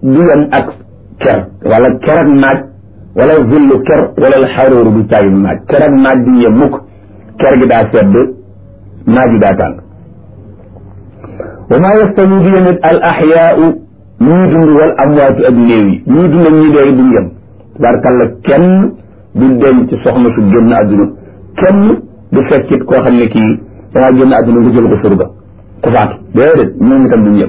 du yem ak ker wala ker ak naaj wala zillu ker wala xaróoru du caagi naaj ker ak naaj du yem mukk ker gi daa sedd naaj gi daa tàng wa maa yastawi du yemit al axyaau ñuy dund wal amwaatu ak néew yi ñuy dund ak ñi dee duñ yem tabaarkalla kenn du denc soxna su génn àdduna kenn du fekkit koo xam ne kii dangaa génn àdduna nga jël ko surga ku faatu déedéet ñoom itam duñ yem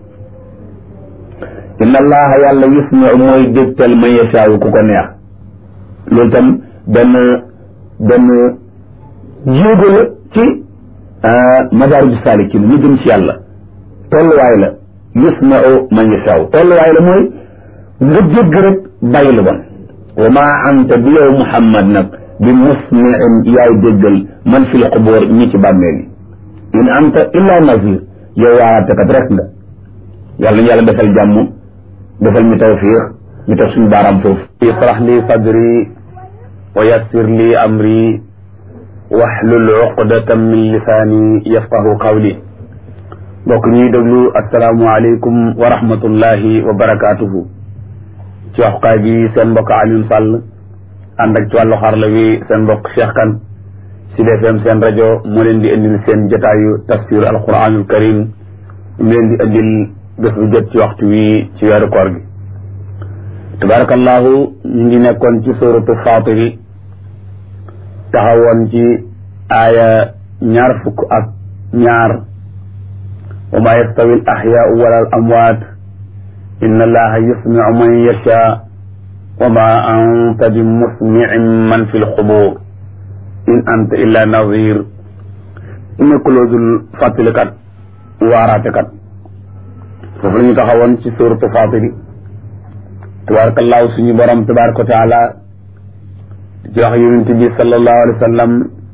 inna allaha yàlla yusmiu mooy dégtal man yashaawu ku ko neex loolu itam benn benn jéego la ci madaariju saalikin ñu jëm ci yàlla tolluwaay la yusmiu man yashaawu tolluwaay la mooy nga jégg rek bàyyi lu bon wa maa anta bi yow muhammad nag bi musmiin yaay déggal man fil xubóor ñi ci bàmmeel yi in anta illa nazir yow waaraatekat rek nga yàlla ñu yàlla defal jàmm defal ñu tawfiix ñu teg suñu baaraam foofu israh li sadri wa yassir li amri wahlul uqdatan min lisaani yafqahu qawli mbokk ñuy déglu asalaamu aleykum wa rahmatullahi wa barakaatuhu ci waxukaay bi seen mbokk Alioune Sall ànd ak ci wàllu xarla wi seen mbokk Cheikh Kane Sud FM seen rajo moo leen di indil seen jotaayu tafsir alquranul karim mu leen di indil bés bu jot ci waxtu wi ci weeru koor gi tabarakallahu ñu ngi nekkoon ci suratu fatiri taxawoon ci aaya ñaar fukk ak ñaar wa ma yastawi al axyaau wala al amwaat inna allaha yusmiu man yasha wa ma anta bi musmiin man fi lxubur in anta illa nazir nekkuloo dul fàttalikat waaraatekat foofu la ñu taxawoon ci suuratu Faatiri tabaarakallaahu suñu borom tabaaraka wa taala ci wax yonent bi sallallahu alayhi wa sallam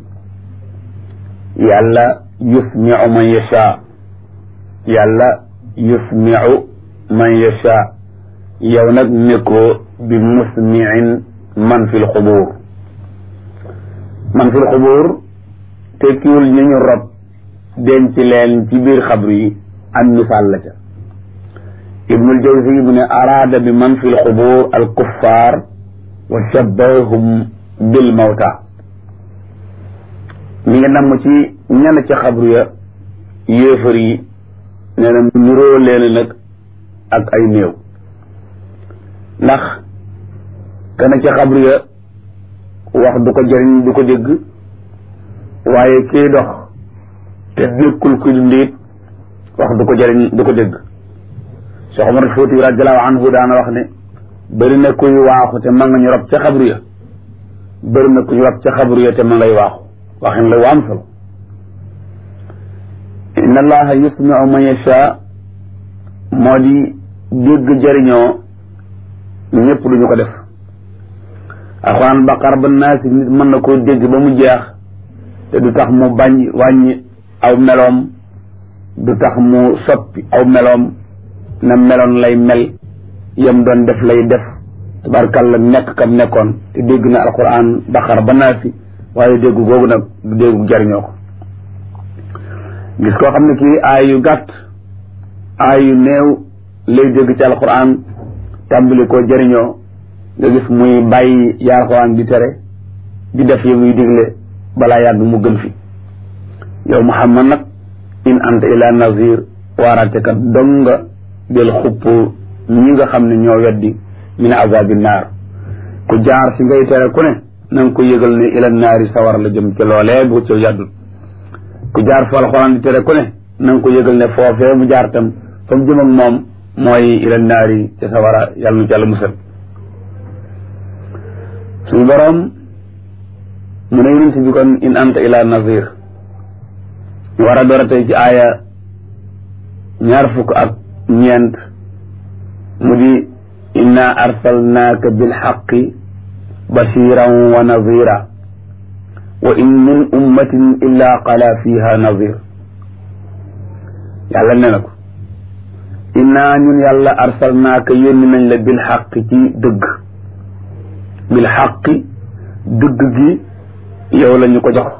yàlla yusmiu man yasha yàlla yusmiu man yasha yow nag nekkoo bi musmiin man fi lxubuur man fi lxubuur tekkiwul ñu ñu rob denc leen ci biir xabru yi am misaal la ca ibnul jawzi mu ne araada bi man fi lxubuur al kuffaar wa shabbahum bil mawta mi ngi namm ci ñenn ca xabru ya yéefar yi nee na nuroo leen nag ak ay néew ndax kana ca xabru ya wax du ko jëriñ du ko dégg waaye kii dox te dékkul ku dundit wax du ko jëriñ du ko dégg Cheikh Omar Fouti radiallahu anhu daana wax ne bëri na kuy waaxu te ma nga ñu rob ca xabru ya bëri na kuy rob ca xabru ya te ma ngay waaxu waxin la waam solo inna allaha yusmiu man yasha moo di dégg jëriñoo ñëpp duñu ko def alxuraan baqar ba naasi nit mën na koo dégg ba mu jeex te du tax mu bañ wàññi aw meloom du tax mu soppi aw meloom na meloon lay mel yam doon def lay def tabarkalla nekk kam nekkoon te dégg na alquran baqara ba naasi waaye dégg googu nag du déggu jariñoo ko gis koo xam ne kii aay yu gàtt aay yu néew lay dégg ci alquran tàmbali koo jëriñoo nga gis muy bàyyi yaa alquran di tere di def yi muy digle balaa yàgg mu gën fi yow muhammad nag in anta ila nazir waaraatekat dong nga del xupp ñi nga xam ne ñoo weddi min azabi naar ku jaar fi ngay tere ku ne na nga ko yëgal ne ila naari sawar la jëm ci loolee bu ci yàddul ku jaar fa alxuraan di tere ku ne na nga ko yëgal ne foofee mu jaar tam fa mu jëm ak moom mooy ila naari ci sawara yàlla nu ci yàlla musal suñu boroom mu ne yonent bi kon in anta ila nazir ñu war a door a tey ci aaya ñaar fukk ak ñeent mu di inna arsalnaaka bilxaqi bashiran wa nazira wa in min ummatin illa qala fiha nazir yàlla nee na ko inna ñun yàlla arsalnaaka yónni nañ la bilxaqi ci dëgg bilxaqi dëgg gi yow la ñu ko jox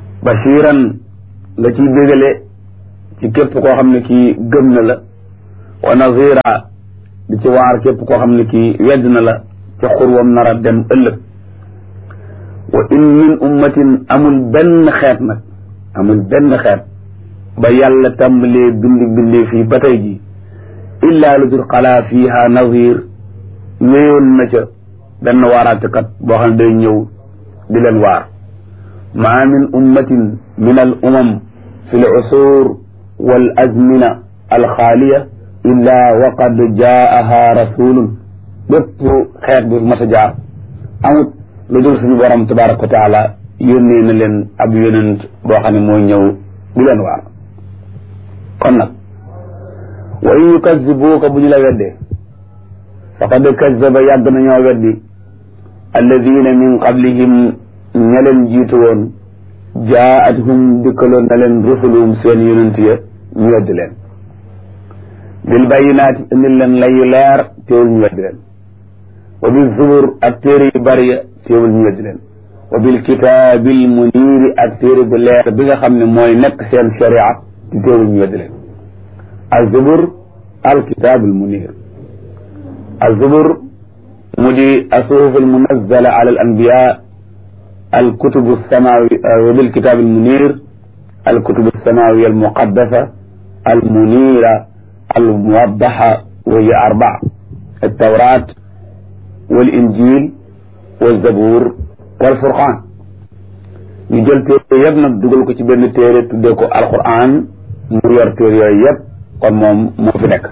bashiran nga ciy bégale ci képp koo xam ne kii gëm na la wa nazira di ci waar képp koo xam ne kii wedd na la ci xurwam nar a dem ëllëg wa in min ummatin amul benn xeet nag amul benn xeet ba yàlla tàmbalee bindi bindee fii ba tey ji illaa lu dul xalaa fiiha nazir ñëwoon na ca benn waaraatekat boo xam ne day ñëw di leen waar maa min ummatin min al umam fi l usur wal azmina alxaaliya illaa waqad jaaha rasulun bépp xeet bu mas a jaar amut lu dul suñu borom tabaraka wa taala yónnee na leen ab yonent boo xam ne mooy ñëw di leen waar kon nag wa in yukazibuuka bu ñu la weddee faqad kazaba yàgg nañoo weddi alladina min qablihim ña leen jiitu woon jaa'athum dikkaloon na leen rusuluhum seen yonent ya ñu weddi leen bil bayinaati indil leen layu leer teewul ñu weddi leen wa bil zubur ak téere yu bari ya teewul ñu weddi leen wa bil kitaabil muniiri ak téere bu leer bi nga xam ne mooy nekk seen sharia ci teewul ñu weddi leen azubur al kitaabul muniir azubur mu di asuhuf al munazzala ala al anbiya al kutubu samawi wa bil kitaabil muniir al kutubu samawi al muqaddasa al muniira al muwaddaxa wa hiya arbaa al tawraat wal injil wal zabuur wal furqaan ñu jël téere yëpp nag dugal ko ci benn téere tuddee ko alquran mu yor téere yooyu yëpp kon moom moo fi nekk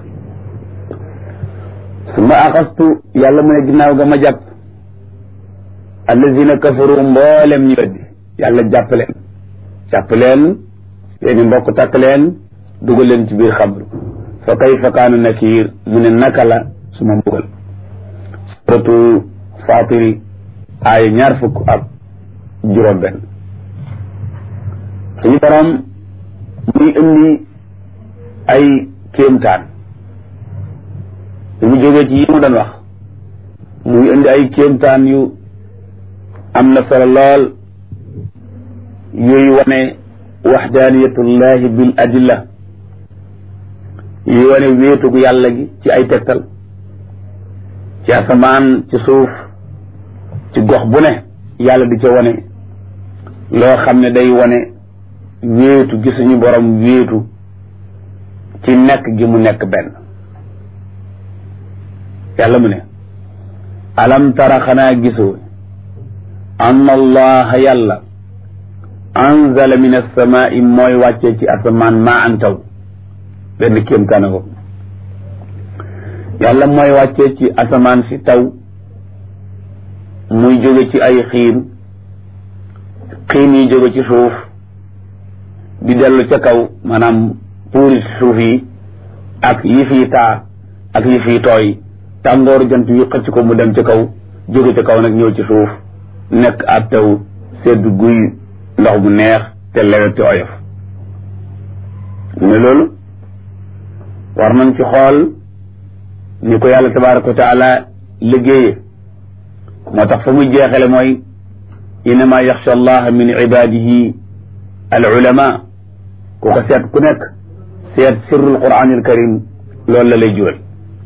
su ma axastu yàlla mu ne ginnaaw ga ma jàpp allazina kafaru mboolem ñu weddi yàlla jàpp leen jàpp leen seeni mbokk takk leen dugal leen ci biir xabru fa kayfa kaana nakiir mu ne naka la su ma mbugal suratu fatiri aaya ñaar fukk ak juróom benn suñu borom muy indi ay kéemtaan bi mu jógee ci yi mu doon wax muy indi ay kéemtaan yu am na solo lool yooyu wane waxdaaniyatullahi bil adilla yooyu wane wéetugu yàlla gi ci ay tegtal ci asamaan ci suuf ci gox bu ne yàlla di ca wane loo xam ne day wane wéetu gi suñu borom wéetu ci nekk gi mu nekk benn yàlla mu ne alam tara xanaa gisoo anna allaha yàlla anzala min alsamaai mooy wàccee ci asamaan maa an taw benn kéemtaane ko yàlla mooy wàccee ci asamaan si taw muy jóge ci ay xiin xiin yi jóge ci suuf di dellu ca kaw maanaam puuri suuf yi ak yi fii taa ak yi fii tooy tàngooru jant wi xëcc ko mu dem ca kaw jóge ca kaw nag ñëw ci suuf nekk ab taw sedd guy ndox mu neex te lewet te oyof ne loolu war nañ ci xool ni ko yàlla tabaraka wa taala liggéeye moo tax fa muy jeexale mooy innama yaxsha allaha min ibadihi al ulama ku ko seet ku nekk seet sirrul quran al karim loolu la lay jural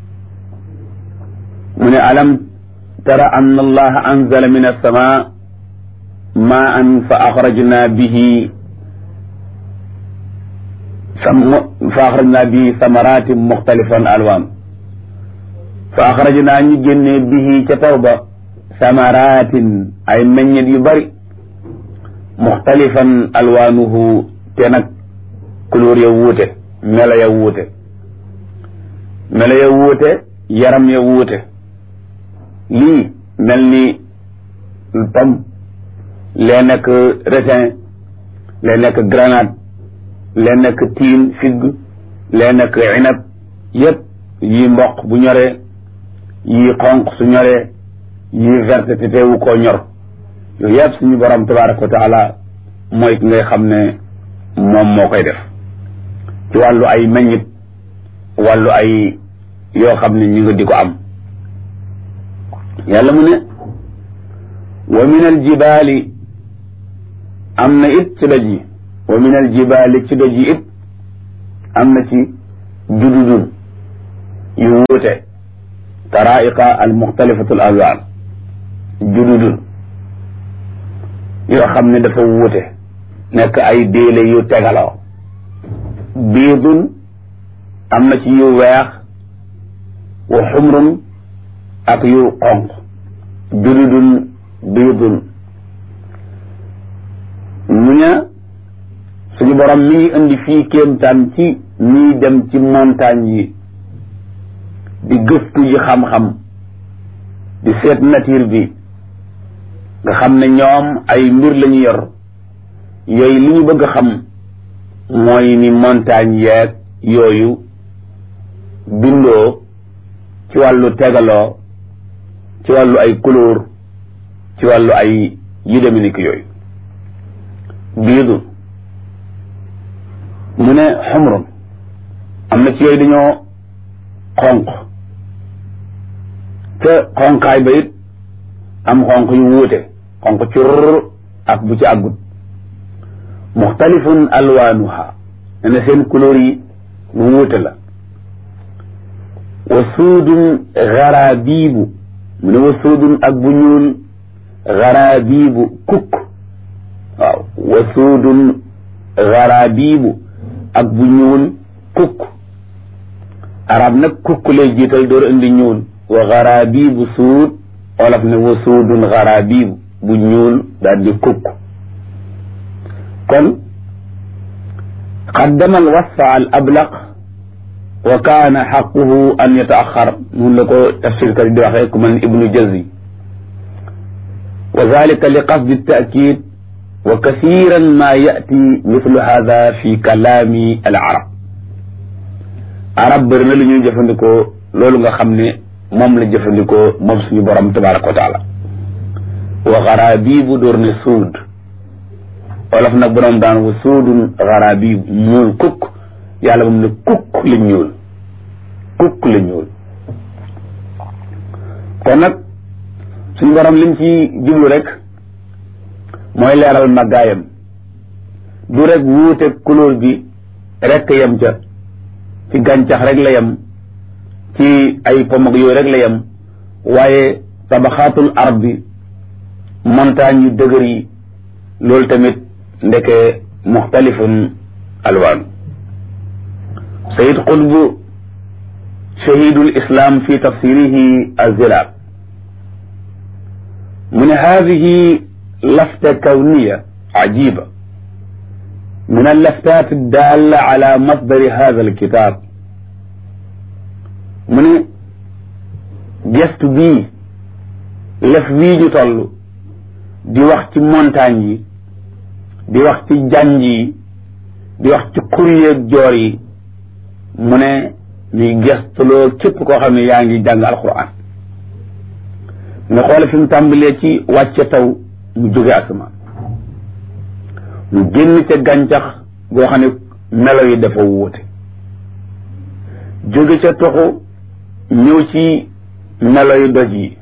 mu ne alam tara an allaha anzala min alsama maan fa axrajna bihi fa axrajna bihi samaratin muxtalifan alwaan fa axrajna ñu génnee bihi ca taw ba samaratin ay meññet yu bari muxtalifan alwaanuhu te nag couleur ya wuute melo ya wuute melo ya wuute yaram ya wuute lii mel ni pomme lee nekk raisin lee nekk grenade lee nekk tiin figue lee nekk inab yépp yii mboq bu ñoree yii xonq su ñoree yii verte te teewu koo ñor yooyu yëpp suñu borom tabaraka wa taala mooy ki ngay xam ne moom moo koy def ci wàllu ay meññit wàllu ay yoo xam ne ñu nga di ko am yàlla mu ne wa min al jibaali am na it ci doj yi wa min al jibaali ci doj yi it am na ci jududun yu wuute taraiqa al muxtalifatu al alwaan jududun yoo xam ne dafa wuute nekk ay déele yu tegaloo biidun am na ci yu weex wa xumrun ak yu xonq jududun biidun ñu ne suñu borom mi ngi indi fii kéemtaan ci ñiy dem ci montagne yi di gëstu ji xam-xam di seet nature bi nga xam ne ñoom ay mbir la ñu yor yooyu li ñu bëgg a xam mooy ni montagne yeeg yooyu bindoo ci wàllu tegaloo ci wàllu ay couleur ci wàllu ay yu deme ni ki yooyu biidu mu ne xumrun am na ci yooyu dañoo xonq te xonqaay ba it am xonq yu wuute xonq cur ak bu ci àggut muxtalifun alwaanuha ne na seen couleur yi mu wuute la wa suudun garaabiibu mu ne wa suudun ak bu ñuul garaabiibu kukk waaw wa suudun garaabiibu ak bu ñuul kukk arab nag kukk lay jiital door indi ñuul wa garaabiibu suud olof ne wa suudun garaabiibu bu ñuul daal di kukk kon qaddama al wasfa al ablaq wa kaana xaquhu an yataaxar mun la ko tafsir kat di waxee ku mel ni ibnu jazi wa dalika li qasdi taakid wa kasiran ma yati mithlu hada fi kalaami al arab arab bëri na lu ñuy jëfandikoo loolu nga xam ne moom la jëfandikoo moom suñu borom tabaraka wa taala wa garaabibu door ne suud wolof nag borom daan wa suudun garaabibu ñuul kukk yàlla moom ne kukk la ñuul kukk la ñuul kon nag suñu borom lim ci jublu rek mooy leeral màggaayam du rek wuute couleur bi rek yem ca ci gàncax rek la yem ci ay pomag yooyu rek la yem waaye tabaxaatul ardi montagne yu dëgër yi loolu tamit ndeke muxtalifun alwaan sayid qutb shahidul islam fi tafsirihi azzilaal mu ne hadihi lafta kawniya ajiba من اللفتات الدالة على مصدر هذا الكتاب من gestu bii lef wii ñu toll di wax ci montagne yi di wax ci janj yi di wax ci xuryeeg joor yi mu ne ñuy gestuloo képp koo xam ne yaa ngi jàng alquran nga xoole fi mu tàmbalee ci wàcce taw mu jóge asamaan mu génn ca gàncax goo xam ne melo yi dafa wuute jóge ca toxu ñëw ci melo yu doj yi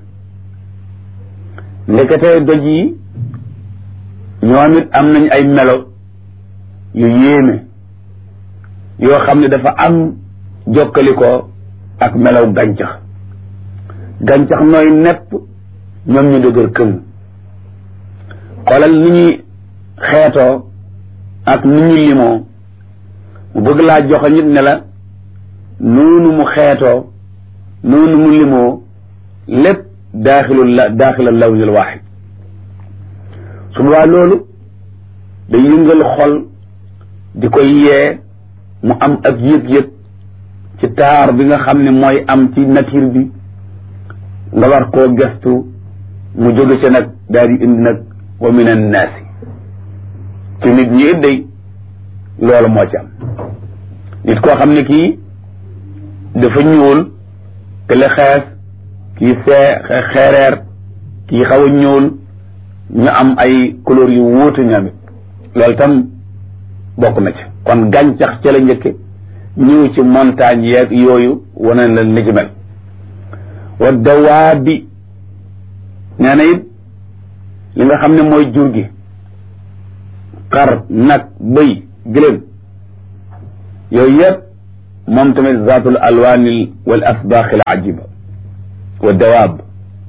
ndeketee doj yi ñoom it am nañ ay melo yu yéeme yoo xam ne dafa am jokkalikoo ak melaw gàncax gàncax nooy nepp ñoom ñu dëgër këng xoolal ni ñuy xeetoo ak ni ñu limoo mu bëgg laa joxe nit ne la noonu mu xeetoo noonu mu limoo lépp daaxilul la daaxilal lawnil waaxid su boobaa loolu day yëngal xol di koy yee mu am ak yëg-yëg ci taar bi nga xam ne mooy am ci nature bi nga war koo gestu mu jóge ca nag daal di indi nag wa min annaasi ci nit ñi it day loolu moo ci am nit koo xam ne kii dafa ñuul te le xees kii see xeereer kii xaw a ñuul ñu am ay couleur yu wuute ñoomit loolu tam bokk na ci kon gàncax ca la njëkke ñëw ci montagne yeeg yooyu wane la ni ci mel wa dawaabi nee na it li nga xam ne mooy jur gi xar nag bëy gëléem yooyu yëpp moom tamit zaatul alwaanil wal asbaaxi al ajiba wa dawaab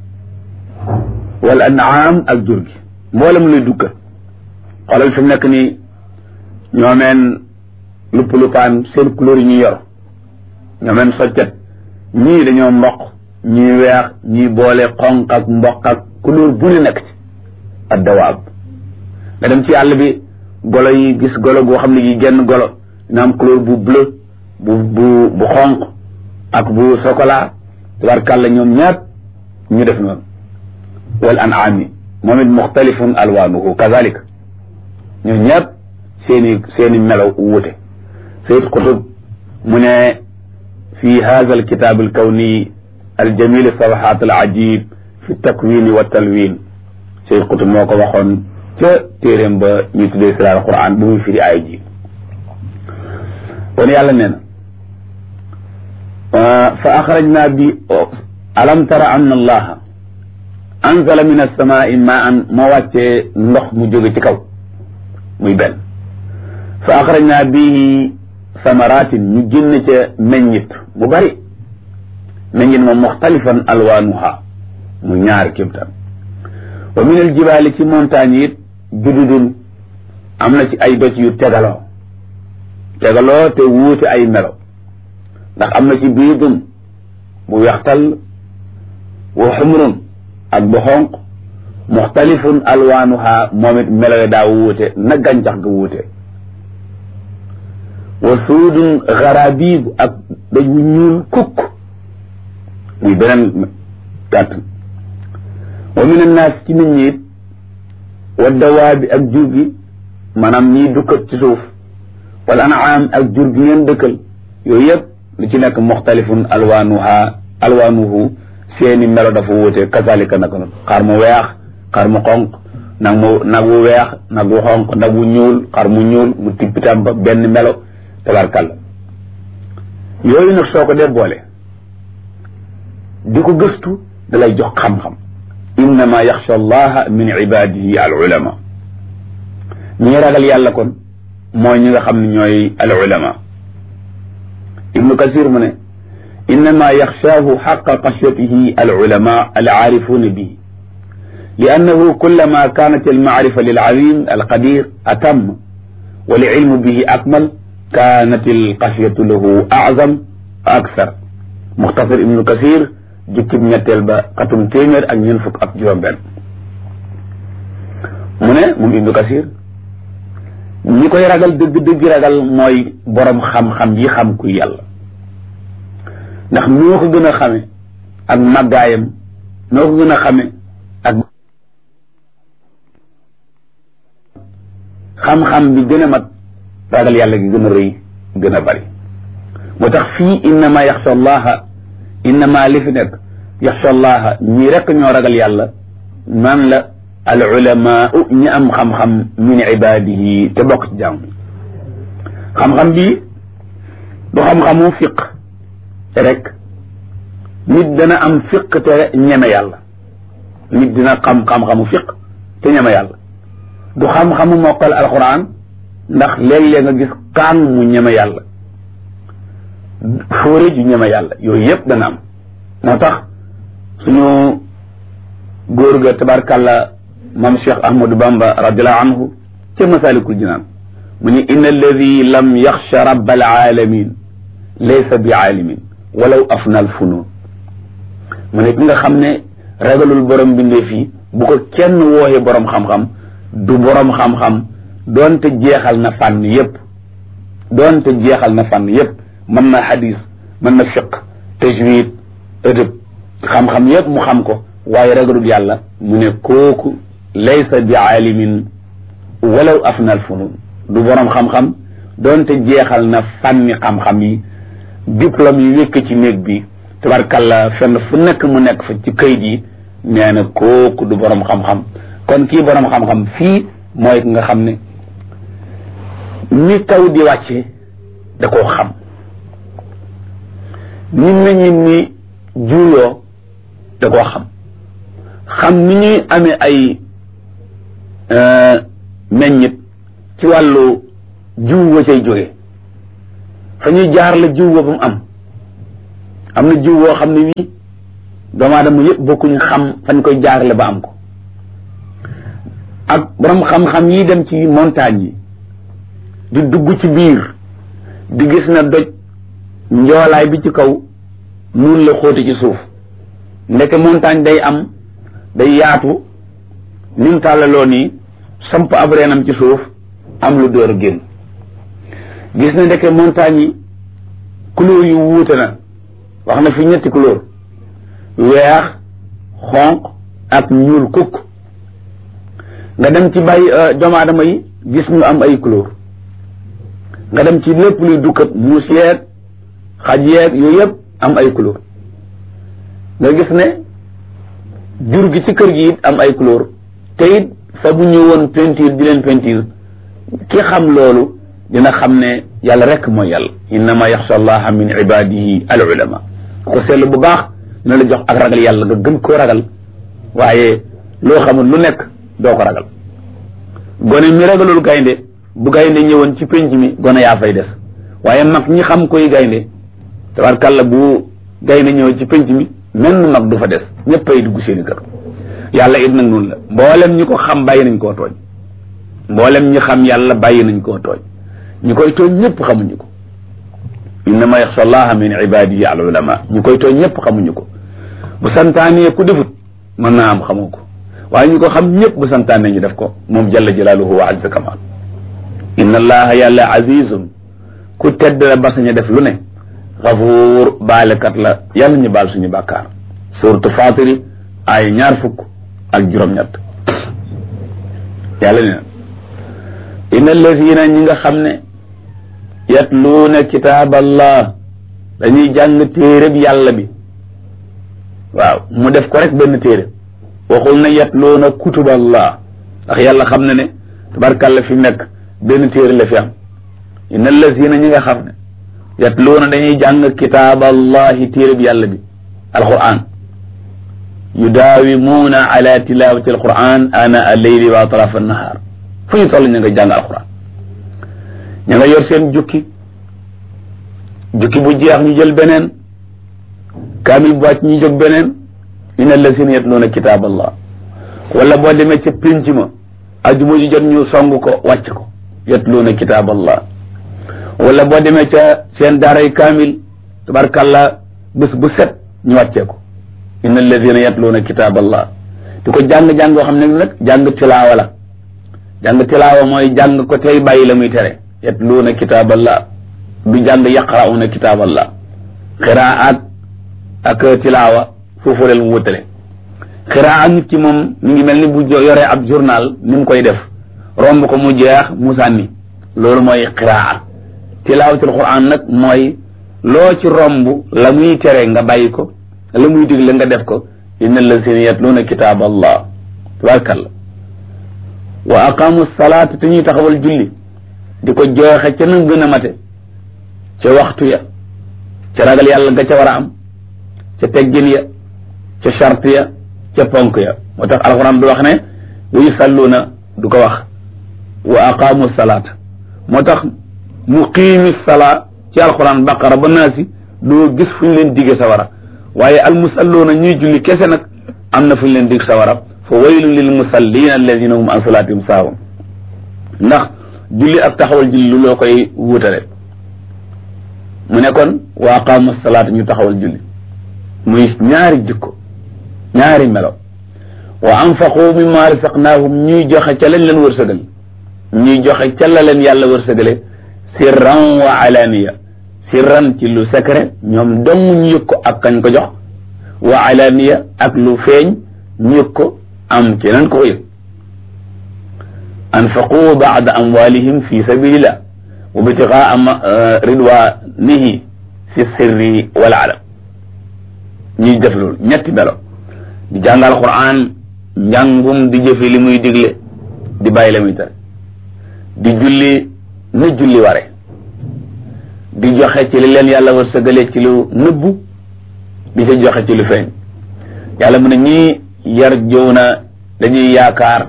wal an'aam ak jur gi mboolem luy dukka xoolal fi mu nekk nii ñoomeen lupp lupaan seen couleur yi ñu yor ñoomeen soccet ñii dañoo mboq ñii weex ñii boole xonq ak mboq ak couleur bu ne nekk ci ak dawaab nga dem ci àll bi golo yi gis golo goo xam ne gi genn golo dina am couleur bu bleu bu bu bu xonq ak bu chocolat tabarkàlla ñoom ñaat ñu def noonu wal an'aami moom it muxtalifun alwaanuhu kazalik ñoom ñaat seeni seeni melaw wuute sayid qutub mu ne fi hada alkitab alkawni aljamil safahat alajib fi takwini wa talwin sayid qutub moo ko waxoon ca téeréem ba ñu tuddee siraar alquran bu muy firi aay ji kon yàlla nee na fa axrajna bi alam tara anna allaha anzala min alsamaai maan moo wàccee ndox mu jóge ci kaw muy benn fa axrajna bihi samaratin ñu génn ca meññit mu bari meññit moom muxtalifan alwaanuha mu ñaari kémtaan wa min aljibaali ci montagne it jududun am na ci ay doj yu tegaloo tegaloo te wuute ay melo ndax am na ci biidun bu wextal wa xumrun ak bu xonq muxtalifun alwaanuha moom it melo daa wuute na gàncax ga wuute wa suudun xarabiib ak daj wu ñuul kukk muy beneen gàtt wa min annaas ci nit ñi it wa dawaabi ak jur gi maanaam ñiy dukkat ci suuf wal anaam ak jur gi ngeen dëkkal yooyu yëpp lu ci nekk muxtalifun alwaanuha alwaanuhu seeni melo dafa wuute kazalika naka noonu xar mu weex xar mu xonq nag mu nag wu weex nag wu xonq nag wu ñuul xar mu ñuul mu tippitam ba benn melo tabarkalla yooyu nag soo ko dee boole di ko gëstu da lay jox xam-xam innama yaxsha allaha min ibadihi al ulama ñi ragal yàlla kon mooy ñi nga xam ne ñooy al ulama ibnu kasir mu ne innama yaxshaahu xaqa xashyatihi al ulama al aarifuuna bihi لأنه كلما كانت المعرفة للعليم القدير أتم والعلم به أكمل كانت القشية له أعظم أكثر مختصر ابن كثير jukkib ñetteel ba xatum téeméer ak ñeent fukk ak juróom benn mu ne moom ibnu kasir ñi koy ragal dëgg dëgg ragal mooy borom xam-xam yi xam kuy yàlla ndax noo ko gën a xame ak màggaayam noo ko gën a xame ak xam-xam bi gën a mat ragal yàlla gi gën a rëy gën a bari moo tax fii innama yaxsha allaha innama li fi nekk yaxsha allaha ñii rekk ñoo ragal yàlla man la al ulama ñi am xam-xam min ibadihi te bokk ci jàmm xam-xam bi du xam-xamu fiq rek nit dana am fiq te ñeme yàlla nit dina xam xam-xamu fiq te ñeme yàlla du xam-xamu mokkal alquran ndax léeg-léeg nga gis kaan mu ñeme yàlla fóore ju ñeme yàlla yooyu yëpp dana am moo tax suñu góor ga tabarkàlla mam cheikh ahmadou bamba radiallahu anhu ca masalikul jinaan mu ni inna alladi lam yaxsha rabb alaalamin laysa bi aalimin walaw afna al funun mu ne ki nga xam ne ragalul borom bindee fii bu ko kenn wooxee borom xam-xam du borom xam-xam doonte jeexal na fànn yépp doonte jeexal na fànn yépp mën na xadis mën na fiq tajwid ëdëb xam-xam yépp mu xam ko waaye ragalul yàlla mu ne kooku laysa bi aalimin walaw afna al funun du borom xam-xam doonte jeexal na fànni xam-xam yi diplôme yi wékk ci néeg bi tabarkalla fenn fu nekk mu nekk fa ci kayit yi nee na kooku du borom xam-xam kon kii borom xam-xam fii mooy nga xam ne ni taw di wàcce da koo xam ni meññit ni juuyoo da koo xam xam ni ñuy amee ay meññit ci wàllu jiw wa cay jóge fa ñuy jaar la jiw ba mu am am na jiw woo xam ne wii doomu aadama yëpp bokkuñu xam fañ koy jaarale ba am ko ak borom xam-xam yi dem ci montagne yi di dugg ci biir di gis na doj njoolaay bi ci kaw nun la xóote ci suuf ndeke montagne day am day yaatu ni mu tàllaloo nii samp ab reenam ci suuf am lu door a génn gis na ndeke montagne yi couleur yu wuute na wax na fi ñetti couleur weex xonq ak ñuul kukk nga dem ci bàyyi doomu aadama yi gis ñu am ay couleur nga dem ci lépp luy dukkat muus yeeg xaj yeeg yooyu yëpp am ay couleur nga gis ne jur gi ci kër gi it am ay couleur te it fa bu ñëwoon peinture di leen peinture ki xam loolu dina xam ne yàlla rek mooy yàlla innama yaxsha allaha min ibadihi al ulama ko seetlu bu baax dina la jox ak ragal yàlla nga gën koo ragal waaye loo xamul lu nekk doo ko ragal gone mi ragalul gaynde bu gaynde ñëwoon ci penc mi gone yaa fay des waaye mag ñi xam koy gaynde tabarkàlla bu gaynde ñëwoon ci penc mi menn mag du fa des ñëppay dugg seeni kër yàlla it nag noonu la mboolem ñi ko xam bàyyi nañ koo tooñ mboolem ñi xam yàlla bàyyi nañ koo tooñ ñi koy tooñ ñëpp xamuñu ko innama yaxsha allaha min ibadihi al ulama ñi koy tooñ ñëpp xamuñu ko bu santaanee ku defut mën naa am xamoo ko waaye ñu ko xam ñëpp bu santaanee ñu def ko moom jalla jalaaluhu wa azza kamal inna allaha yàlla azizun ku tedd la ba sañ a def lu ne xafuur baalekat la yàlla ñu baal suñu bàkkaar suratu fatiri ay ñaar fukk ak juróom-ñett yàlla ne na inna allazina ñi nga xam ne yatluuna kitaab allah dañuy jàng téereb yàlla bi waaw mu def ko rek benn téere waxul na yatluuna kutub allah ndax yàlla xam na ne tabarkàlla fi nekk benn téere la fi am inna allazina ñi nga xam ne yatluuna dañuy jàng kitaab allahi téereb yàlla bi alquran yudaawimuuna ala tilawati alquran ana alleyli wa atraaf annahaar fu ñu toll ñu nga jàng alquran ña nga yor seen jukki jukki bu jeex ñu jël beneen kaamil bu wàcc ñu jóg beneen inna allazina yatluuna kitaab allah wala boo demee ca pénc ma ajuma ju jot ñu song ko wàcc ko yatluuna kitaab allah wala boo demee ca seen daaray kaamil tabarkàlla bés bu set ñu wàccee ko inna alladina yatluuna kitaab allah di ko jàng-jàng yoo xam ne nag jàng tilaawa la jàng tilaawa mooy jàng ko tey bàyyi la muy tere yatluuna kitaab allah du jàng yaqrauna kitaab allah xiraat ak tilaawa foofu leen mu wutale xiraa nit ki moom mi ngi mel ni bu yoree ab journal ni mu koy def romb ko mu jeex mu sànni loolu mooy xiraa tilaawatul quran nag mooy loo ci romb la muy tere nga bàyyi ko la muy digle nga def ko inna allazina yatluuna kitaab allah tabarakalla wa aqamu salaata te ñuy taxawal julli di ko jooxe ca na gën a mate ca waxtu ya ca ragal yàlla nga ca war a am ca teggin ya ca charte ya ca ponk ya moo tax alquran du wax ne wa yusalluuna du ko wax wa aqamu salaata moo tax muqiimi salaa ci alquran baqara ba naasi doo gis fu ñu leen digge sawara waaye almusalluuna ñuy julli kese nag am na fu ñu leen dig sawara fa waylun lil musallina alladina hum an salaatihim saahun ndax julli ak taxawal julli lu loo koy wuutale mu ne kon wa aqaamu salaata ñu taxawal julli muy ñaari jikko ñaari melo wa anfaqu mimma rasaqnaahum ñuy joxe ca lañ leen wërsëgal ñuy joxe ca la leen yàlla wërsëgale sirran wa alaniya sirran ci lu secret ñoom dong ñu yëg ko ak kañ ko jox wa alaniya ak lu feeñ ñu yëg ko am keneen ko ko yëg anfaqu baada amwalihim fi sabilillah wa bitigaa ridwanihi fi sirri wal alam ñuy def loolu ñetti melo di jàngal quran njàngum di jëfe li muy digle di bàyyi la muy tere di julli na julli ware di joxe ci li leen yàlla war sëgale ci lu nëbbu di ca joxe ci lu feeñ yàlla mu ne ñii yar jëw na dañuy yaakaar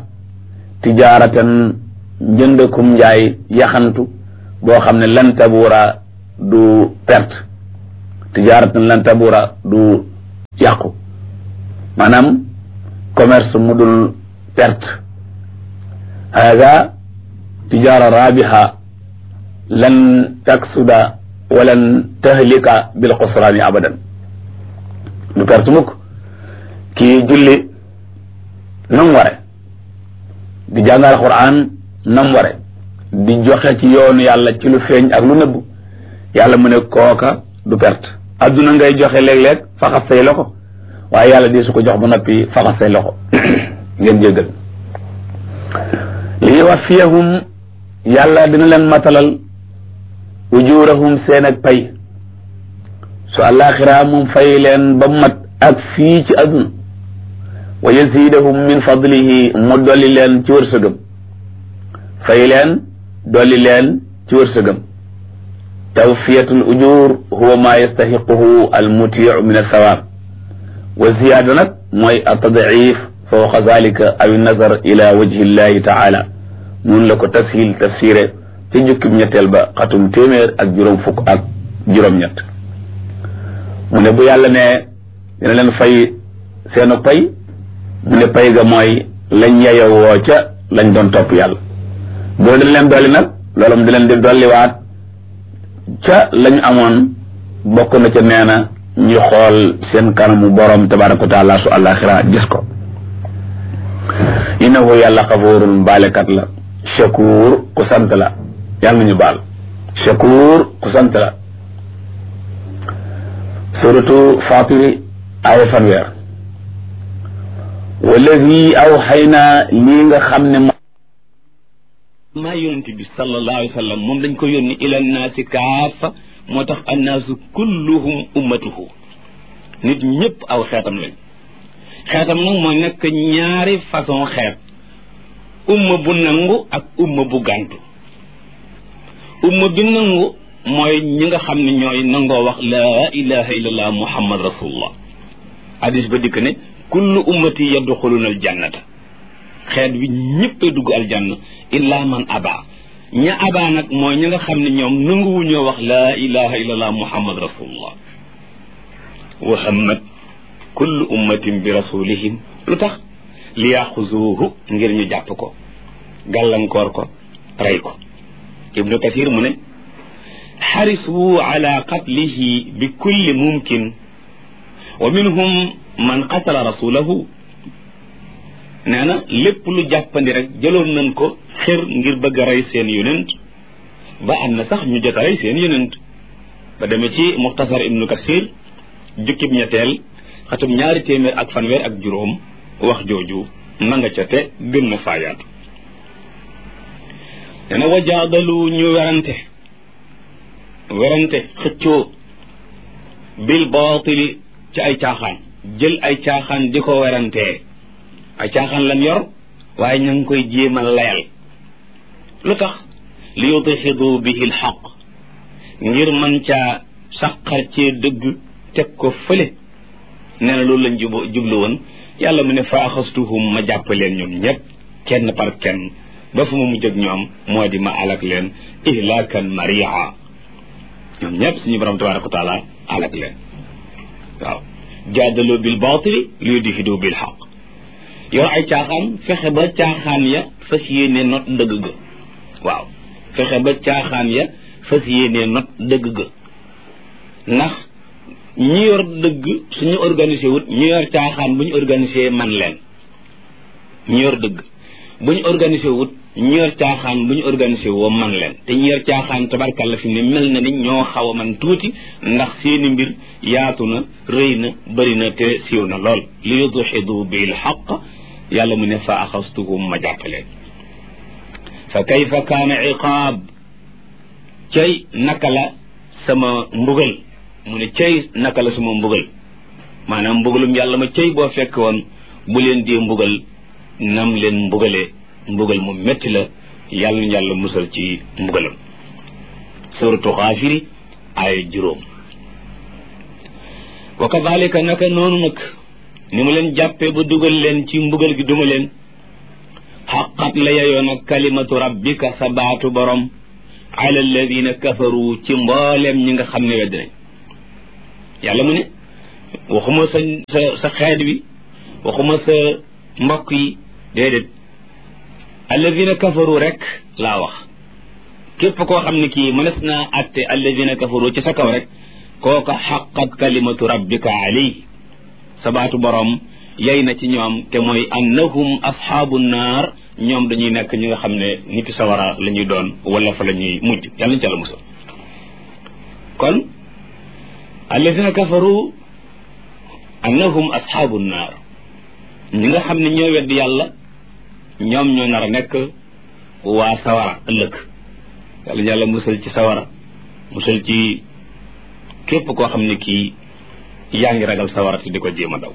tijaaratan njëndakum njaay yaxantu boo xam ne lan tabuura du perte tijaaratan lan tabura du yàqu maanaam commerce mu dul perte hada tijaara rabiha lan taksuda walan tahlika bil xusraani abadan du perte mukk kii julli nam ware di jàngal quran nam ware di joxe ci yoonu yàlla ci lu feeñ ak lu nëbb yàlla mu ne kooka du perte adduna ngay joxe léeg-léeg faxas say loxo waaye yàlla di su ko jox ba noppi faxas say loxo ngeen jéggal li yuwaffiyahum yàlla dina leen matalal ujurahum seen ak pay su àllaaxira moom fay leen ba mat ak fii ci adduna wa yazidahum min fadlihi mu dolli leen ci wërsëgam fay leen dolli leen ci wërsëgam tawfiyatul ujur huwa ma yastahiquhu al mutiu min alsawaab wa ziyaada nag mooy atadif fawqa zalika aw nazar ila wajhi llahi taala noonu la ko tashil tafsiré ci jukkib ñetteel ba xatum téeméer ak juróom fukk ak juróom-ñett mu ne bu yàlla ne dina leen fay seenu pay mu ne pay ga mooy lañ yeyowoo ca lañ doon topp yàlla boo dañ leen dolli nag loolu mu di leen di dolliwaat ca lañu amoon bokk na ca nee na ñu xool seen kanamu borom tabaraka wa taala su àllaaxira gis ko innahu yàlla xafuurun baalekat la shakuur ku sant la yàlla nañu baal shakuur ku sant la suratu fatiri aaya fanweer wallazi aw xëy naa lii nga xam ne maa yonent bi sallallahu alayhi wa sallam moom dañ ko yónni ila naasi kaafa moo tax annaasu kulluhum ummatuhu nit ñëpp aw xeetam lañ xeetam nag mooy nekk ñaari façon xeet umma bu nangu ak umma bu gàntu umma bi nangu mooy ñi nga xam ne ñooy nangoo wax laa ilaha illallah muhammad rasulullah hadis ba dikk ne kullu ummati yadxuluna aljannata xeet bi ñëppay dugg aljanna illa man aba ña aba nag mooy ñi nga xam ne ñoom nanguwuñoo wax laa ilaha illallah muhammad rasulullah wa hammat kullu ummatin bi rasulihim lu tax li yaxuzuuhu ngir ñu jàpp ko gàllankoor ko rey ko ibnu kathir mu ne xarisu ala qatlihi bi kulli mumkin wa minhum man qatala rasulahu nee na lépp lu jàppandi rek jëloon nañ ko xër ngir bëgg a rey seen yonent ba am na sax ñu jot a rey seen yonent ba demee ci muxtasar ibnu kasir jukkib ñetteel xatum ñaari téeméer ak fanweer ak juróom wax jooju na nga ca te gën na faayaatu dana wajaadalu ñu werante werante xëccoo bil baatili ci ay caaxaan jël ay caaxaan di ko werantee ay caaxaan lan yor waaye ña ngi koy jéemal layal lu tax li yudxidu bihi lxaq ngir man caa saqar cee dëgg teg ko fële nee na loolu lañ jub jublu woon yàlla mu ne fa axastuhum ma jàpp leen ñoom ñëpp kenn par kenn ba fu ma mujj ak ñoom moo di ma alak leen ihlaakan maria ñoom ñëpp suñu borom tabaraka wa taala alak leen waaw jaadaloo bil baatili li yudxidu bil xaq yor ay caaxaan fexe ba caaxaan ya fas yéene not dëgg ga waaw fexe ba caaxaan ya fas yéene not dëgg ga ndax ñi yor dëgg suñu organisé wut ñu yor caaxaan bu ñu organisé man leen ñu yor dëgg bu ñu organisé wut ñu yor caaxaan bu ñu organisé woo man leen te ñu yor caaxaan tabarkalla fi ne mel na ni ñoo xaw a man tuuti ndax seeni mbir yaatu na rëy na bëri na te siiw na lool li yudxidu bil xaq yàlla mu ne fa axastuhum ma jàppaleen fa kayfa kaana iqaab cay naka la sama mbugal mu ne cay naka la sama mbugal maanaam mbugalum yàlla ma cay boo fekk woon bu leen dee mbugal nam leen mbugalee mbugal mu metti la yàlla na yàlla musal ci mbugalam suratu xaafiri ay juróom wa kadalika naka noonu nag ni mu leen jàppee ba dugal leen ci mbugal gi duma leen xaqat la yeyoo nag kalimatu rabbika sa baatu borom ala alladina kafaru ci mboolem ñi nga xam ne wedd nañ yàlla mu ne waxuma sa sa sa xeet wi waxuma sa mbokk yi déedéet alladina kafaru rek laa wax képp koo xam ne kii mënees naa atte alladina kafaru ci sa kaw rek kooka xaqat kalimatu rabbika alayhi sabaatu borom yey na ci ñoom te mooy annahum ashaabu naar ñoom dañuy nekk ñi nga xam ne niti sawara la ñuy doon wala fa la ñuy mujj yàlla ñu ca la musal kon alladina kafaru annahum ashaabu naar ñi nga xam ne ñoo wedd yàlla ñoom ñoo nar a nekk waa sawara ëllëg yàlla yàlla musal ci sawara musal ci képp koo xam ne kii yaa ngi ragal sawara te di ko jéem a daw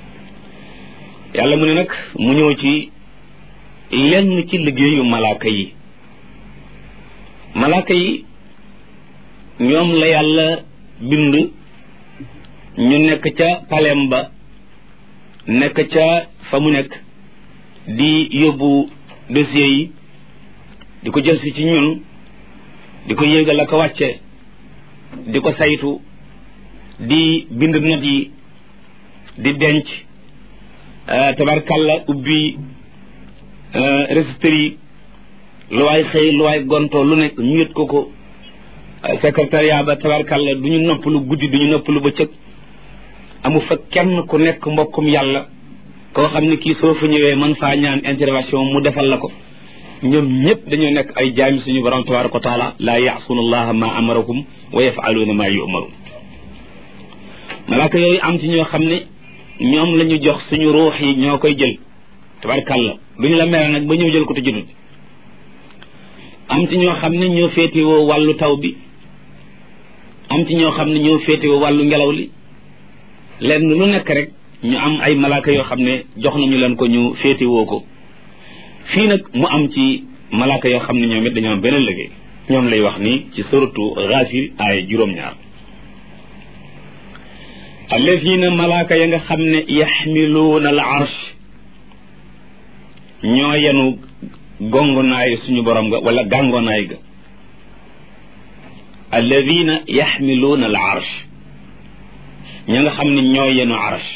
yàlla mu ne nag mu ñëw ci lenn ci liggéeyu malaaka yi malaaka yi ñoom la yàlla bind ñu nekk ca palem ba nekk ca fa mu nekk di yóbbu dossier yi di ko jël si ci ñun di ko yéegal ak a wàcce di ko saytu di bind not yi di denc tabarkalla ubbi registre yi lu waay xëy lu waay gonto lu nekk ñu yët ko ko secrétariat ba tabarkalla du ñu noppalu guddi du ñu noppalu bëccëg amu fa kenn ku nekk mbokkum yàlla koo xam ne kii soo fa ñëwee man faa ñaan intervention mu defal la ko ñoom ñëpp dañoo nekk ay jaami suñu borom tabaraka wa taala laa yaasuuna allaha ma amarakum wa yafaluuna ma yumaruun malaaka yooyu am ci ñoo xam ne ñoom la ñu jox suñu ruux yi ñoo koy jël tabarkàlla duñu la mere nag ba ñëw jël ko te jotut am ci ñoo xam ne ñoo féetewoo wàllu taw bi am ci ñoo xam ne ñoo féetewoo wàllu ngelaw li lenn lu nekk rek ñu am ay malaaka yoo xam ne jox nañu leen ko ñu féetewoo ko fii nag mu am ci malaaka yoo xam ne ñoom it dañoo am beneen liggéey ñoom lay wax ni ci suratu Gaafir ay juróom-ñaar allazina malaaka ya nga xam ne yaxmiluuna al arsh ñoo yenu gongonaay suñu borom nga wala gàngonaay ga alladina yaxmiluuna al arsh ña nga xam ne ñoo yenu arsh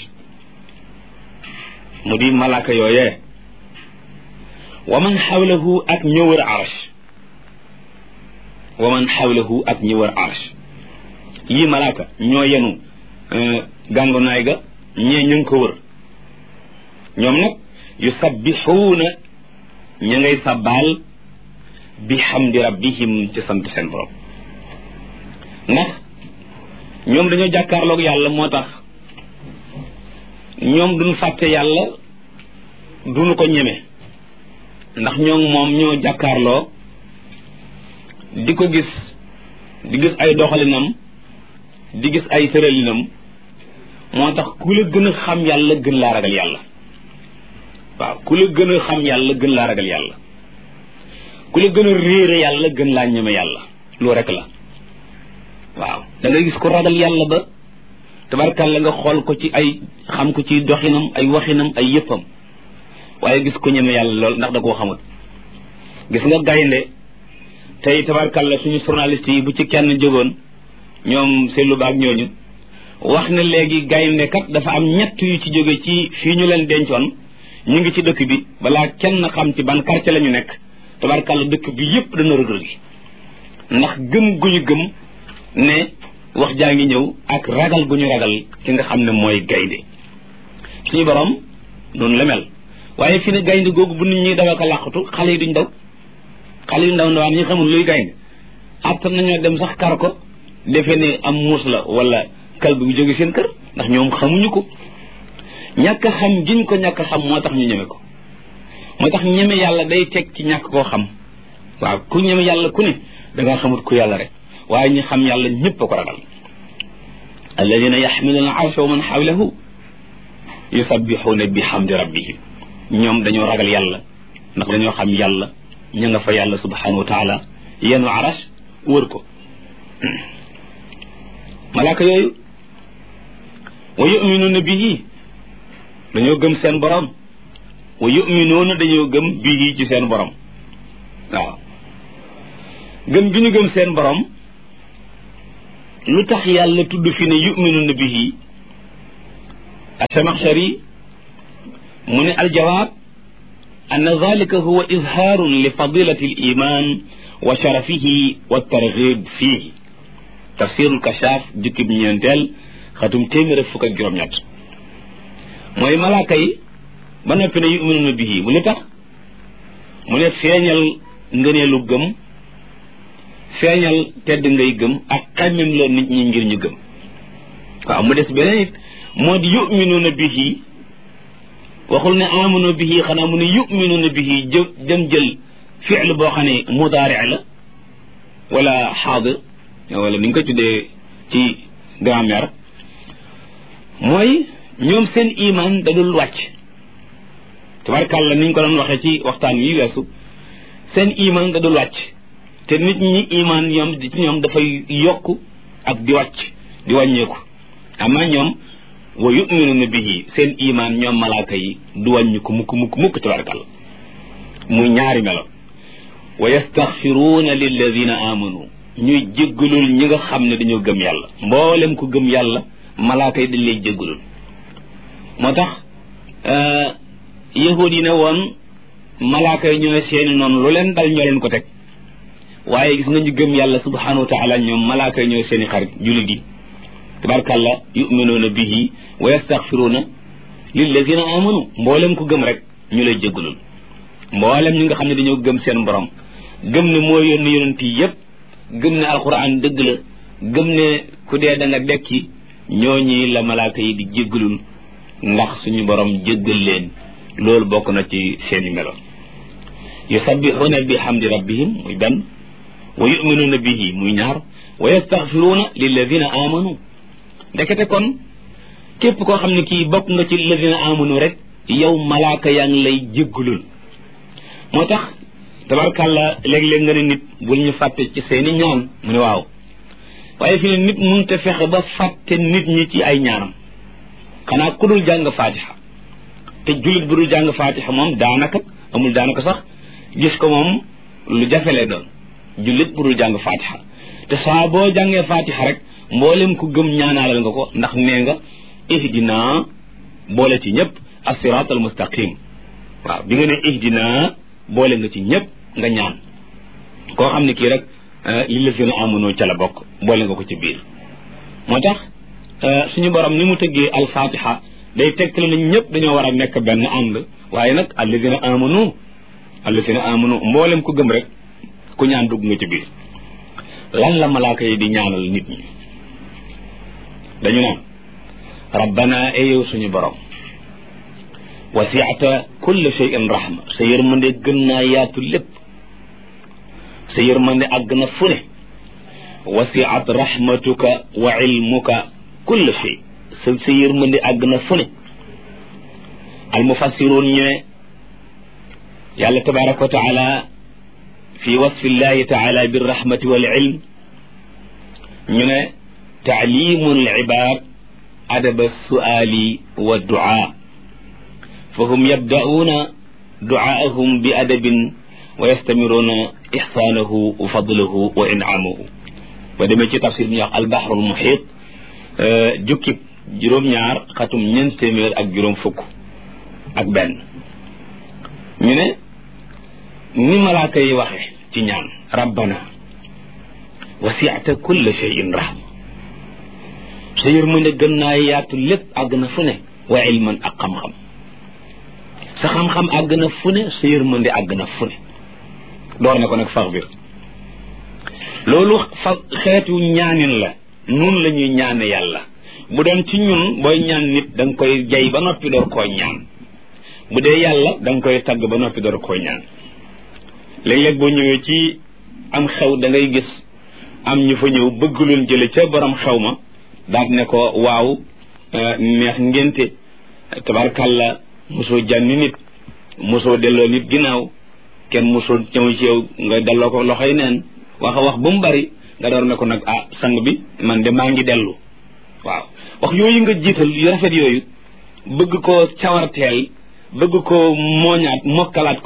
mu di malaaka yooyee wa man xawlahu ak ñë wër arsh wa man xawlahu ak ñë wër arsh yii malaaka ñoo yenu gàngonaay ga ñee ñu ngi ko wër ñoom nag yusabbixuuna ña ngay sabbaal bi xamdi rabbihim ci sant seen borom ndax ñoom dañoo jàkkaarloog yàlla moo tax ñoom duñ fàtte yàlla duñu ko ñeme ndax ñoom moom ñoo jàkkaarloo di ko gis di gis ay doxalinam di gis ay tëralinam moo tax ku la gën a xam yàlla gën laa ragal yàlla waaw ku la gën a xam yàlla gën laa ragal yàlla ku la gën a réere yàlla gën laa ñeme yàlla loo rek la waaw da ngay gis ko ragal yàlla ba tabarkàlla nga xool ko ci ay xam ko ci doxinam ay waxinam ay yëppam waaye gis ko ñeme yàlla lool ndax da koo xamul gis nga gaynde tey tabarkàlla suñu journaliste yi bu ci kenn jógoon ñoom seetlu baag ñooñu wax ne léegi gaynde kat dafa am ñett yu ci jóge ci fii ñu leen dencoon ñu ngi ci dëkk bi balaa kenn xam ci ban quartier la ñu nekk tabarkàlla dëkk bi yépp dana rëg rëgi ndax gëm gu ñu gëm ne wax jaa ngi ñëw ak ragal gu ñu ragal ki nga xam ne mooy gaynde suñu borom noonu la mel waaye fi ne gaynde googu bu nit ñuy daw ak a làqatu xale yi duñ daw xale yu ndaw ndawaan ñi xamul luy gaynde attan nañoo dem sax kar ko defe ne am muus la wala kal bu jóge seen kër ndax ñoom xamuñu ko ñàkk xam giñ ko ñàkk xam moo tax ñu ñeme ko moo tax ñeme yàlla day teg ci ñàkk koo xam waaw ku ñeme yàlla ku ne da nga xamut ku yàlla rek waaye ñi xam yàlla ñëpp a ko ragal alladina yaxmiluuna arsha wa man xawlahu yusabbixuuna bi xamdi rabbihim ñoom dañoo ragal yàlla ndax dañoo xam yàlla ña nga fa yàlla subhanahu wa taala yenu aras wër ko malaaka yooyu wa yuminuuna bihi dañoo gëm seen borom wa yuminuuna dañoo gëm bihi ci seen borom waaw gëm gi ñu gëm seen borom lu tax yàlla tudd fi ne yuminuna bihi asamaxshari mu ne aljawaab anna dalika huwa izhaarun li fadilati aliman wa sharafihi wa targhib fihi tafsirul kashaaf jukkib ñeenteel xatum téeméer ak fukk ak juróom-ñett mooy malaaka yi ba noppi ne yuminuna bihi mu lu tax mu ne feeñal ngëneelu gëm feeñal tedd ngay gëm ak xammem loo nit ñi ngir ñu gëm waaw mu des beneen it moo di yuminuuna bihi waxul ne amanu bihi xanaa mu ne yuminuuna bihi jë dem jël fiil boo xam ne mudaari la wala xaadir wala ni nga ko tuddee ci grammaire mooy ñoom seen iman da dul wàcc tabarkàlla ni ñu ko doon waxee ci waxtaan wi weesu seen iman da dul wàcc te nit ñi iman ñoom ci ñoom dafay yokk ak di wàcc di wàññeeku ama ñoom wa yuminuna bihi seen iman ñoom malaaka yi du wàññi ko mukk mukk mukk tabarakàlla muy ñaari melo wa yastaxfiruuna lilladina amanu ñuy jéggalul ñi nga xam ne dañoo gëm yàlla mboolem ku gëm yàlla malaaka yi dañ lay jéggalul moo tax yahud yi ne woon malaaka yi ñooy seeni noonu lu leen dal ñoo leen ko teg waaye gis nga ñu gëm yàlla subhanahu wa taala ñoom malaaka yi ñooy seeni xarit jullit yi tabarkàlla yuminuuna bihi wa yastaxfiruuna lilladina amanu mboolem ku gëm rek ñu lay jéggalul mboolem ñi nga xam ne dañoo gëm seen borom gëm ne moo yónni yonent yi yépp gëm ne alquran dëgg la gëm ne ku dee da nga dekki ñooñi la malaaka yi di jéggalul ndax suñu borom jéggal leen loolu bokk na ci seeni melo yusabbixuuna bi hamdi rabbihim muy benn wa yuminuuna bihi muy ñaar wa yastaxfiruuna lilladina amanu ndekete kon képp koo xam ne kii bokk nga ci lilladina amanu rek yow malaaka yaa ngi lay jéggalul moo tax tabarkàlla léeg-léeg nga ne nit bul ñu fàtte ci seeni ñaan mu ne waaw waaye fi ne nit mënut a fexe ba fàtte nit ñi ci ay ñaanam xanaa ku dul jàng faatiha te jullit bu dul jàng faatiha moom daanaka amul daanaka sax gis ko moom lu jafe lay doon jullit bu dul jàng faatiha te saa boo jàngee faatiha rek mboolem ku gëm ñaanaalal nga ko ndax nee nga ihdina boole ci ñëpp as-siraat al mustaqim waaw bi nga ne ihdina boole nga ci ñëpp nga ñaan koo xam ne kii rek li la fi na amunoo ca la bokk boole nga ko ci biir moo tax suñu borom ni mu tëggee alfatiha day tegtale nañ ñëpp dañoo war a nekk benn ànd waaye nag alladina amanu alladina amanu mboolem ku gëm rek ku ñaan dugg nga ci biir lan la malaaka yi di ñaanal nit ñi dañu naan rabbana e yow suñu borom wasiata kulle shay'in rahma sa yërmande gën naa yaatu lépp sa yërmande àgg na fu ne wasiat rahmatuka wa ilmuka kulle shay sa sa yërmande àgg na fu ne almufassiruun ñu ne yàlla tabaraka wa taala fi wasfi llahi taala birrahmati wal ilm ñu ne taalimu alibad adaba suali wa duaa فهم يبدأون دعاءهم بأدب ويستمرون إحسانه وفضله وإنعامه ودمي ci tafsir bi ñuy wax البحر المحيط jukkib juróom-ñaar xatum ñeent téeméer ak juróom fukk ak benn ñu ne ni malaaka yi waxe ci ñaan rabbana wasi'ta kulla shay'in rahma sa yërmande gën naa yaatu lépp àgg na fu ne wa ilman ak xam-xam sa xam-xam àgg na fu ne sa yërmande àgg na fu ne door na ko nag fax bir loolu fa xeetu ñaanin la nun la ñuy ñaane yàlla bu doon ci ñun booy ñaan nit da nga koy jay ba noppi door koo ñaan bu dee yàlla da nga koy tagg ba noppi door koo ñaan léeg-léeg boo ñëwee ci am xew da ngay gis am ñu fa ñëw bëgg leen jële ca borom xew ma daal ne ko waaw neex ngénte tabarkàlla mosoo jànni nit mosoo delloo nit ginnaaw kenn mosoo ñëw ci yow nga delloo ko loxoy neen wax a wax ba mu bari nga door ne ko nag ah sang bi man de maa ngi dellu waaw wax yooyu nga jiital yu rafet yooyu bëgg ko cawarteel bëgg ko mooñaat mokkalaat ko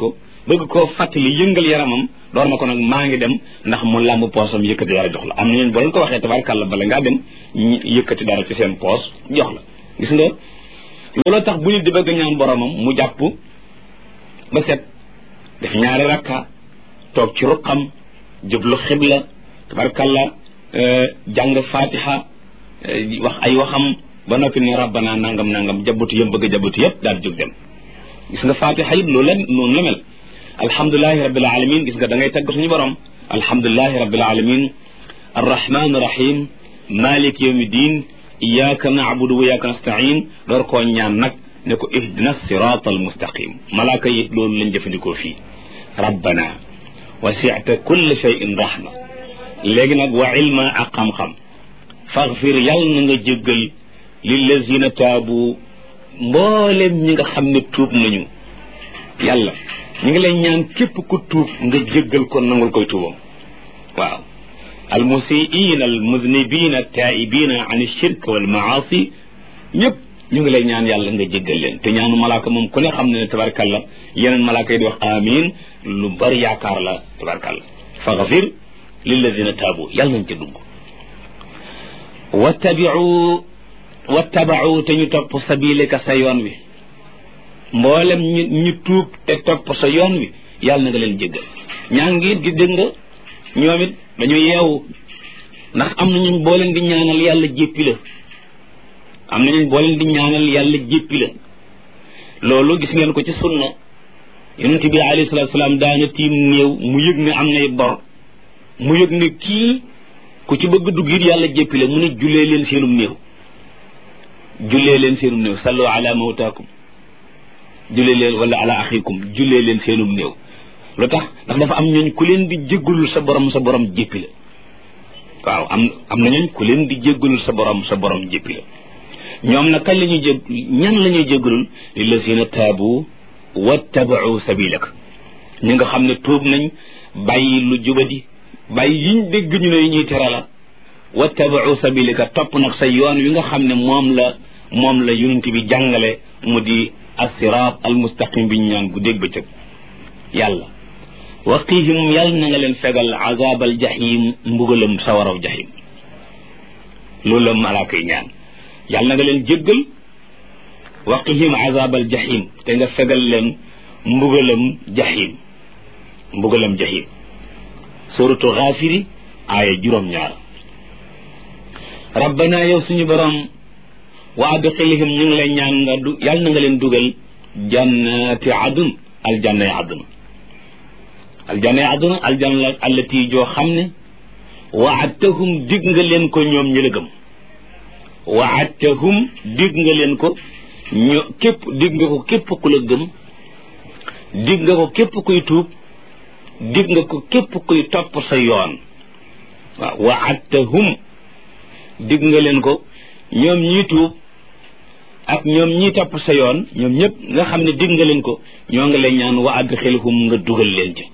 bëgg koo fàttali yëngal yaramam door na ko nag maa ngi dem ndax mu làmb poosam yëkkati dara jox la am na ñeen boo leen ko waxee tabarkàlla bala ngaa dem yëkkati dara ci seen poos jox la gis nga looloo tax bu nit di bëgg ñaan boromam mu jàpp ba set def ñaari rakka toog ci ruqam jublu xibla tabarkàlla jàng fatiha wax ay waxam ba noppi ne rabbana nangam nangam jabutu yëm bëgg a jabutu yëpp daal jóg dem gis nga fatiha it loolu la noonu la mel alhamdulilahi rabbil alamin gis nga da ngay tagg suñu borom alhamdulilahi rabbil alamin arrahman rahim malik yawmi din iyaka naabudu wa iyaka nastain door koo ñaan nag ne ko ihdina sirat al mustaqim malaaka yi loolu lañ jëfandikoo fii rabbana wasi'ta kulla shay'in rahma léegi nag wa ilma ak xam-xam faghfir yàlla na nga jéggal lillazina taabu mboolem ñi nga xam ne tuub nañu yàlla ñu ngi lay ñaan képp ku tuub nga jéggal ko nangul koy tuubam waaw almusiina almuznibina taibina an shirk wal maasi ñëpp ñu ngi lay ñaan yàlla nga jéggal leen te ñaanu malaaka moom ku ne xam ne ne tabarkalla yeneen malaaka yi di wax amin lu bari yaakaar la tabarkalla faghfir lilladina taabu yàlla nañ ca dugg wattabiu wattabau te ñu topp sabileka sa yoon wi mboolem ñu ñu tuub te topp sa yoon wi yàlla na nga leen jéggal ñaa ngi di dégg nga ñoom it dañu yeewu ndax am na ñun boo leen di ñaanal yàlla jéppi la am na ñun boo leen di ñaanal yàlla jéppi la loolu gis ngeen ko ci sunna yonent bi alayhi salatu salaam daana tiim néew mu yëg ne am nay bor mu yëg ne kii ku ci bëgg dugg it yàlla jéppi la mu ne jullee leen seenum néew jullee leen seenum néew sallu ala mawtaakum jullee leen wala ala axikum jullee leen seenum néew lu tax ndax dafa am ñooñ ku leen di jéggalul sa borom sa borom jéppi la waaw am am na ñooñ ku leen di jéggalul sa borom sa borom jéppi la ñoom nag kañ la ñuy jég ñan la ñuy jéggalul lillazina taabu wattabau sabilak ñi nga xam ne tuub nañ bàyyi lu jubadi bàyyi yiñ dégg ñu ne yi ñuy tere la wattabau sabilaka topp nag sa yoon wi nga xam ne moom la moom la yonent bi jàngale mu di assiraat almustaqim bi ñu ñaan gu dégg bëccëg yàlla waqihim yàlla na nga leen fegal azabal jahim mbugalam sawaraw jahim loolu la malaaka yi ñaan yàlla na nga leen jéggal waqihim azabal jahim te nga fegal leen mbugalam jahim mbugalam jahim suratu xaafiri aaya juróom-ñaar rabbana yow suñu borom wa adxilhim ñu ngi lay ñaan nga du yàlla na nga leen dugal jannati adun aljanna yi aduna aljanna yi aduna aljanna allati joo xam ne waadtahum dig nga leen ko ñoom ñi la gëm waadtahum dig nga leen ko ño képp dig nga ko képp ku la gëm dig nga ko képp kuy tuub dig nga ko képp kuy topp sa yoon waaw waadtahum dig nga leen ko ñoom ñii tuub ak ñoom ñii topp sa yoon ñoom ñëpp nga xam ne dig nga leen ko ñoo ngi lay ñaan wa adxilhum nga dugal leen ci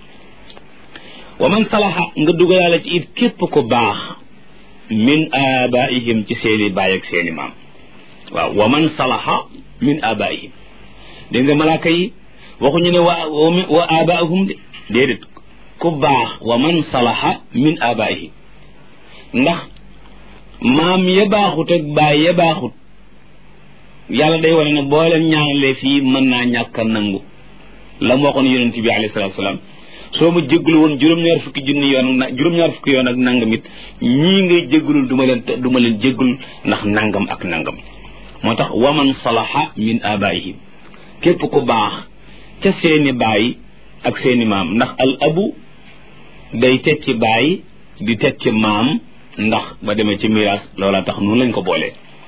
wa man salaha nga dugalaale ci it képp ko baax min abaihim ci seeni baay ak seeni maam waaw wa man salaha min abaihim dégg nga malaaka yi waxuñu ne wa wa abaahum de déedéet ku baax wa man salaha min abaihim ndax maam ya baaxut ak baay ya baaxut yàlla day wane ne boo leen ñaanalee fii mën naa ñàkk a nangu la mu waxoon yonent bi alayhi salaatu salaam soo ma jégalu woon juróom-ñaar fukki junni yoon na juróom-ñaar fukki yoon ak nangam it ñii ngay jégalul du ma leen du ma leen jégalul ndax nangam ak nangam moo tax waman salaha min abaihim képp ku baax ca seeni baay ak seeni maam ndax al abu day tekki baay di tekki maam ndax ba demee ci miraas loola tax noonu lañ ko boolee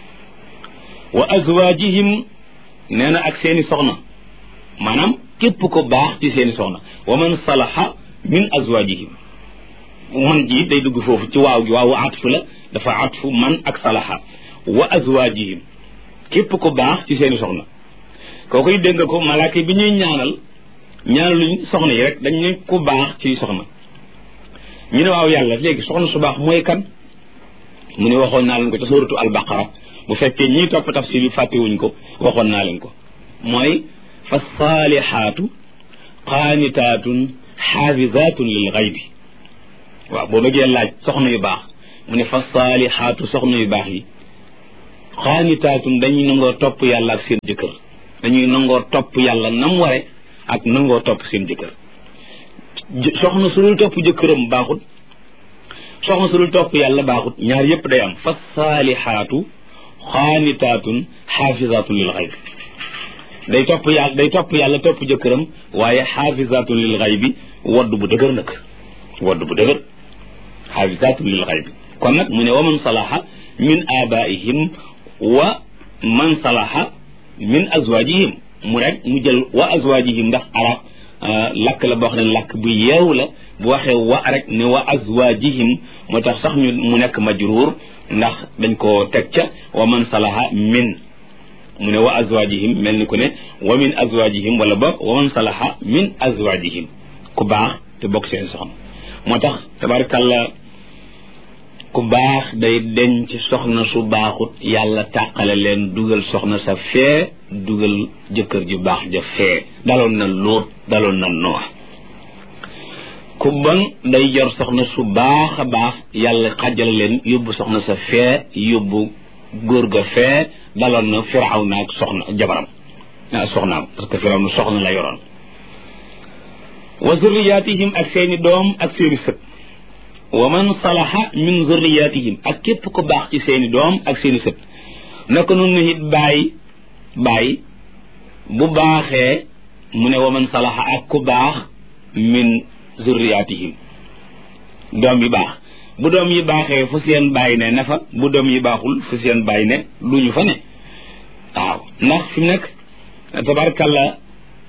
wa azwaajihim nee na ak seeni soxna maanaam képp ko baax ci seeni soxna wa man salaha min azwaajihim man ji day dugg foofu ci waaw gi waawu atfu la dafa atfu man ak salaha wa azwaajihim képp ko baax ci seeni soxna kookoy dégg nga ko malaaka bi ñuy ñaanal ñaanaluñ soxna yi rek dañ ne ku baax ci soxna ñu ne waaw yàlla léegi soxna su baax mooy kan mu ne waxoon naa leen ko ca suuratu albaqara bu fekkee ñii topp tafsir yi fàttewuñ ko waxoon naa leen ko mooy fa saalihaatu qaanitaatun xaafizaatun lil xaybi waaw boo bëggee laaj soxna yu baax mu ne fa saalixaatu soxna yu baax yi qaanitaatun dañuy nangoo topp yàlla ak seen jëkkër dañuy nangoo topp yàlla nam ware ak nangoo topp seen jëkkër soxna su dul topp jëkkëram baaxut soxna su dul topp yàlla baaxut ñaar yépp day am fa saalixaatu xaanitaatun xaafizaatun lil xayb day topp yàlla day topp yàlla topp jëkkëram waaye xaafizaatun lil xayb bi wodd bu dëgër nag wodd bu dëgër xaafizaatun lil xayb bi kon nag mu ne wa man salaha min abaihim wa man salaha min azwajihim mu rek mu jël wa azwajihim ndax arab lakk la boo xam ne lakk bu yeew la bu waxee wa rek ne wa azwajihim moo tax sax ñu mu nekk majruur ndax dañ ko teg ca wa man salaha min mu ne wa azwajihim mel ni ku ne wa min azwajihim wala boog wa man salaha min azwajihim ku baax te bokk seen soxna moo tax tabarkalla ku baax day denc soxna su baaxut yàlla tàqale leen dugal soxna sa fee dugal jëkkër ju baax ja fee daloon na lóot daloon na noox ku bon day yor soxna su baax a baax yàlla xajale leen yóbbu soxna sa fee yóbbu góor ga fee daloon na firaw na ak soxna jabaram ah soxnaam parce que firaw na soxna la yoroon wa zurriyatihim ak seeni doom ak seeni sët wa man salaha min zurriyatihim ak képp ku baax ci seeni doom ak seeni sët naka noonu it bàyyi bàyyi bu baaxee mu ne wa man salaha ak ku baax min zurriyatihim doom yi baax bu doom yi baaxee fu seen bàyyi ne na fa bu doom yi baaxul fu seen bàyyi ne du ñu fa ne waaw ndax fi mu nekk tabarkalla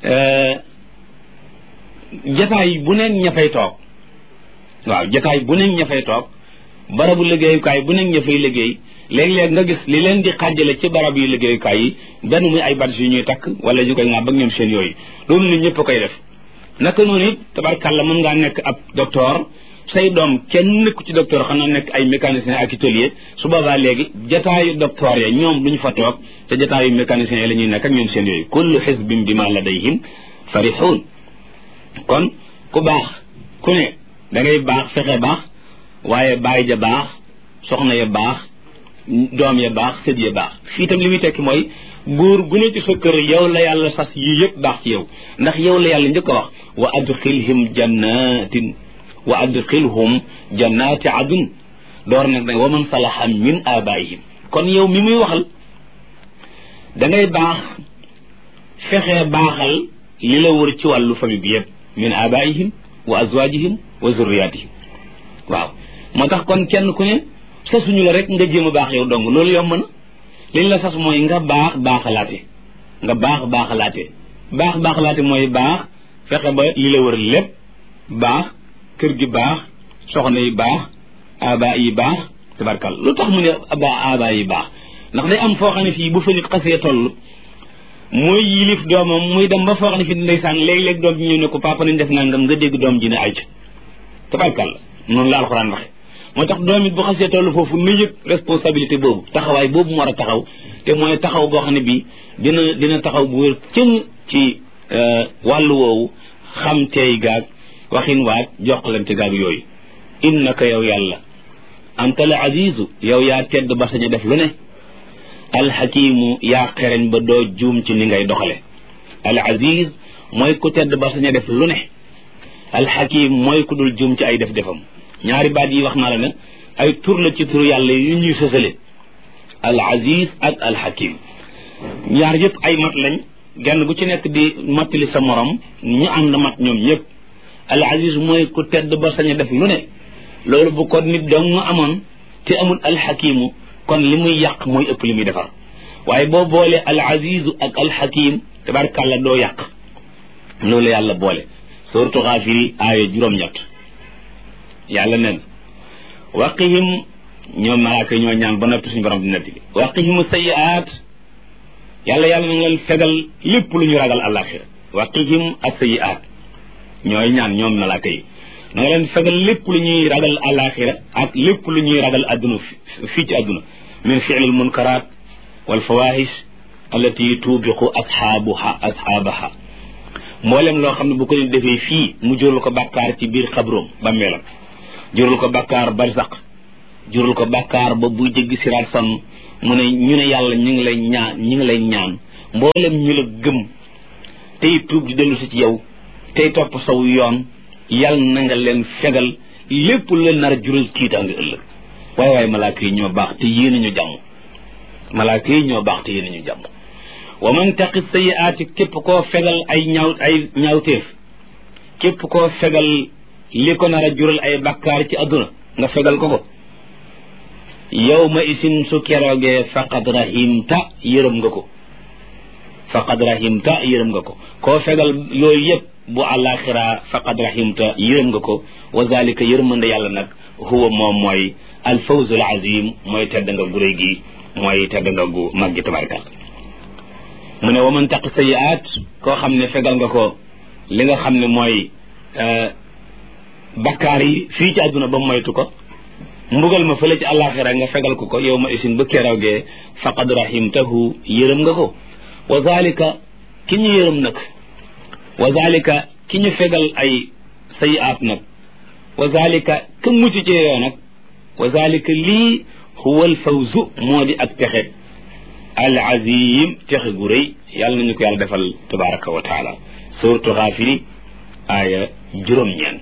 jataay bu neen ña fay toog waaw jataay bu nekk ña fay toog barabu liggéeyukaay bu nekk ña fay liggéey léeg-léeg nga gis li leen di xàjjale ci barab yu liggéeyukaay yi benn muy ay badge yu ñuy takk wala ñu koy ŋàbb ak ñoom seen yooyu loolu nit ñëpp a koy def naka noonu it tabarkàlla mën ngaa nekk ab docteur say doom kenn nekku ci docteur xanaa nekk ay mécanicien ak atelier su boobaa léegi jataayu docteur ya ñoom duñu fa toog te jataayu mécanicien yi la ñuy nekk ak ñoom seen yooyu kullu xisbin bi ma ladayhim farixuun kon ku baax ku ne da ngay baax fexe baax waaye baay ja baax soxna ya baax doom ya baax sët ya baax fii itam li muy tekki mooy góor gu ne ci sa kër yow la yàlla sas yii yëpp baax ci yow ndax yow la yàlla njëkk a wax wa adxilhim jannatin wa adxilhum jannati adun door nag nag wa man salaha min abaihim kon yow mi muy waxal da ngay baax fexe baaxal li la wër ci wàllu famille bi yëpp min abaihim wa azwajihim wa zurriyatihim waaw moo tax kon kenn ku ne sasuñu la rek nga jéem a baax yow dong loolu yomb na liñ la sas mooy nga baax baaxalaate nga baax baaxalaate baax baaxalaate mooy baax fexe ba li la wër lépp baax kër gi baax soxna yi baax aba yi baax tabarkal lu tax mu ne aba aba yi baax ndax day am foo xam ne fii bu fa nit xasee toll mooy yilif doomam muy dem ba foo xam ne fii ndeysaan léeg-léeg doom ji ñëw ne ko papa nañ def nangam nga dégg doom ji ne ay tabarkal noonu la alxuraan waxe moo tax doom it bu xasee toll foofu na yëg responsabilité boobu taxawaay boobu mu war a taxaw te mooy taxaw boo xam ne bii dina dina taxaw bu wér cëng ci wàllu woowu xam teey gaag waxin waag jokkalante gaag yooyu innaka yow yàlla anta al azizu yow yaa tedd ba sañ a def lu ne alxakimu yaa xereñ ba doo juum ci ni ngay doxale al aziz mooy ku tedd ba sañ a def lu ne alxakim mooy ku dul juum ci ay def defam ñaari baat yi wax naa la ne ay tur la ci tur yàlla yu ñuy sësale al aziz ak al hakim ñaar yëpp ay mat lañ genn gu ci nekk di mattali sa morom ñu ànd mat ñoom ñëpp al aziz mooy ku tedd ba sañ a def lu ne loolu bu ko nit dong mu amoon te amul al hakimu kon li muy yàq mooy ëpp li muy defar waaye boo boole al azizu ak al hakim tabarkàlla doo yàq loolu yàlla boole suratu xaafiri aaya juróom-ñett yàlla nen waqihim ñoom malaaka yi ñoo ñaan ba noppi suñu borom di netti waqihim sayiaat yàlla yàlla na nga leen fegal lépp lu ñu ragal àllaaxira waqihim as-sayiaat ñooy ñaan ñoom malaaka yi na nga leen fegal lépp lu ñuy ragal àllaaxira ak lépp lu ñuy ragal adduna fii ci adduna min fi'lil munkaraat wal fawaahish allati tuubiqu ashaabuha ashaabaha mboolem loo xam ne bu ko nit defee fii mu jurul ko bàkkaar ci biir xabroom ba melam jurul ko bàkkaar barsaq jurul ko bàkkaar ba buy jéggi siraat sonn mu ne ñu ne yàlla ñu ngi lay ñaan ñu ngi lay ñaan mboolem ñu la gëm tey tuub di dellu si ci yow tey topp saw yoon yàlla na nga leen fegal lépp lu leen nar a jural tiitaange ëllëg waaye waaye malaaka yi ñoo baax te yéene ñu jàmm malaaka yi ñoo baax te yéene ñu jàmm wa man taqi sayiaati képp koo fegal ay ñaaw ay ñaawteef képp koo fegal li ko nar a jural ay bakkaar ci àdduna nga fegal ko ko yow ma isin su keroogee faqad rahimta yërëm nga ko faqad rahimta yërëm nga ko koo fegal yooyu yëpp bu àllaaxira faqad rahimta yërëm nga ko wa zalika yërmande yàlla nag huwa moom mooy alfawzul azim mooy tedd nga gu réy gi mooy tedd nga gu mag gi tabarkal mu ne wa man taqi sayiaat koo xam ne fegal nga ko li nga xam ne mooy bakkaar yi fii ci àdduna ba moytu ko mbugal ma fële ci àllaaxira nga fegal ko ko yow ma isin ba keroogee faqad rahimtahu yërëm nga ko wa zalika ki ñu yërëm nag wa zalika ki ñu fegal ay sayiaat nag wa zalika ka mucc ci yoo nag wa zalika lii huwa al fawzu moo di ak texe al azim texe gu rëy yàlla nañu ko yàlla defal tabaraka wa taala suratu xaafiri aaya juróom-ñeent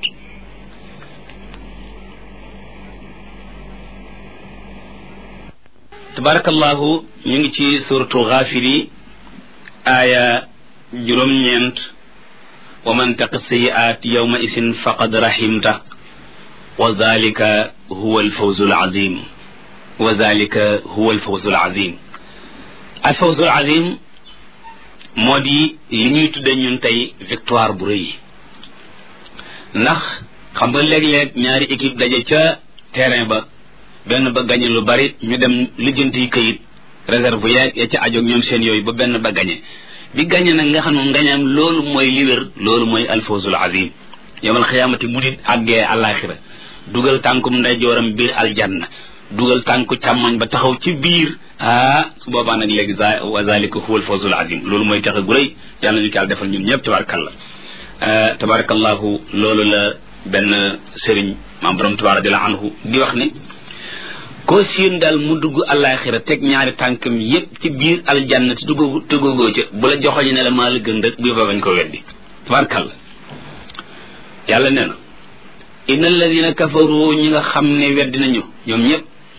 tabarakallahu ñu ngi ci suratu xaafiri aaya juróom-ñeent wa man taqi sayiaat yawma isin faqad rahimta wa zalika huwa alfawzu alazim wa zalika huwa alfawzu alazim alfawzu alazim moo di li ñuy tudde ñun tey victoire bu rëy ndax xam nga léeg-léeg ñaari équipe daje ca terrain ba benn ba gañe lu bari ñu dem lijjanti kayit réserve yeeg ya ca ajoog ñoom seen yooyu ba benn ba gañe bi gañe nag nga xam ne ngañaam loolu mooy li wér loolu mooy alfawzul azim yawmal xiyaamati bu nit àggee àllaaxira dugal tànkum ndeyjooram biir aljanna dugal tànku càmmoñ ba taxaw ci biir ah su boobaa nag léegi za wa zalika huwa alfawzul azim loolu mooy texe gu rëy yàlla ñu ko yàlla defal ñun ñëpp tabarakallah tabarakallahu loolu la benn sëriñ maam borom tubaab radiallahu anhu di wax ne koo siin daal mu dugg àllaaxira teg ñaari tànkam yépp ci biir aljanna te dugg tëggoogoo ca bu la joxoñe ne la maa la gën rek bu yóbba bañ ko weddi tabarakallah yàlla nee na inna alladina kafaru ñi nga xam ne weddi nañu ñoom ñëpp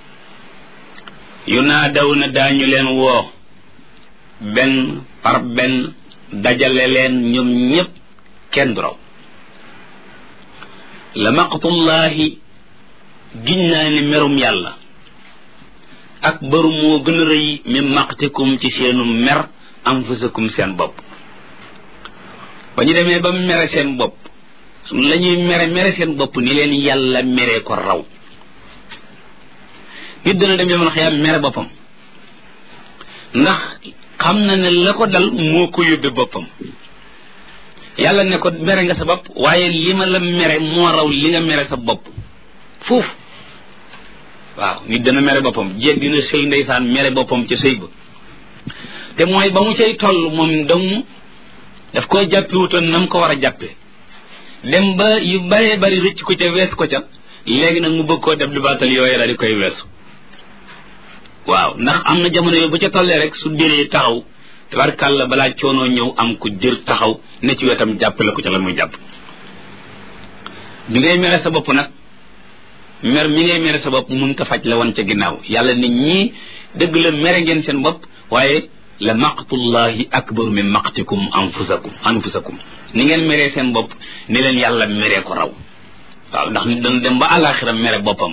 yu naa daw na daañu leen woo benn par benn dajale leen ñoom ñëpp kenn du raw la maqtullahi giñ naa ne merum yàlla ak baru moo gën a rëy mi maqtikum ci seenu mer anfusakum seen bopp ba ñu demee ba mere seen bopp la ñuy mere mere seen bopp ni leen yàlla mere ko raw nit dana dem yomal xiyaam mere boppam ndax xam na ne la ko dal moo ko yóbbe boppam yàlla ne ko mere nga sa bopp waaye li ma la mere moo raw li nga mere sa bopp foofu waaw nit dana mere boppam jéeg dina sëy ndeysaan mere boppam ca sëy ba te mooy ba mu cay toll moom dong daf koy jàppiwutoon na mu ko war a jàppe dem ba yu baree bari rëcc ko ca wees ko ca léegi nag mu bëgg koo def di baatal yooyu la di koy weesu waaw ndax am na jamono yooyu bu ca tollee rek su déree taxaw tabarkàlla balaa coonoo ñëw am ku jër taxaw ne ci wetam jàppale ko ca la muy jàpp bi ngay mere sa bopp nag mer mi ngay mere sa bopp mun ta faj la wan ca ginnaaw yàlla ne ñii dëgg la mere ngeen seen bopp waaye la maqtullahi akbaru min maqtikum anfusakum anfusakum ni ngeen meree seen bopp ni leen yàlla meree ko raw waaw ndax nit dana dem ba àllaaxira mere boppam